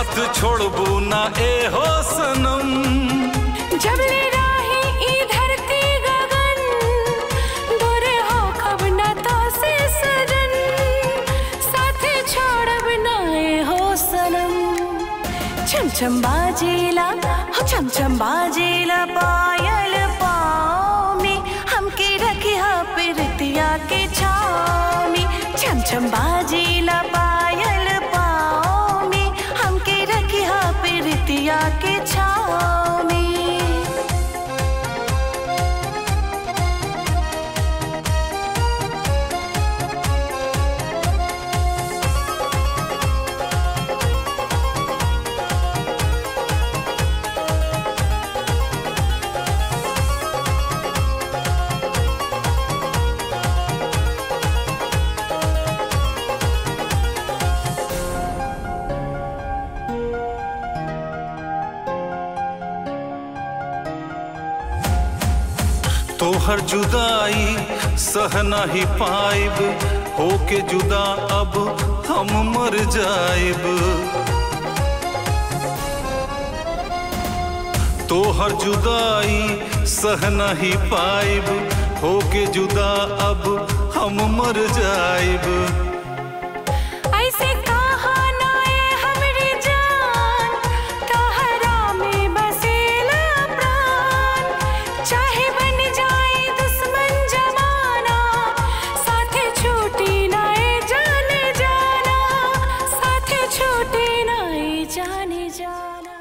साथ छोड़बू ना ए हो सनम जब ले राही ई धरती गगन दूरे हो कब न तो से सजन साथे छोड़ब ना ए हो सनम छम छम बाजेला हो छम छम बाजेला पायल पाँव में हमके रखिया पिरतिया के छाँव में छम छम बाजेला पायल पाँव में हमके रखिया पिरतिया के छाँव में तोहर जुदाई सह नहीं पाइब होके जुदा अब हम मर जाइब तोहर जुदाई सह नहीं पाइब होके जुदा अब हम मर जाइब ऐसे कहा ना ए हमरी जान तहरा में बसेला प्राण चाहे बन जाए दुश्मन जमाना साथे छूटी ना ए जाने जाना साथे छूटी ना ए जाने जाना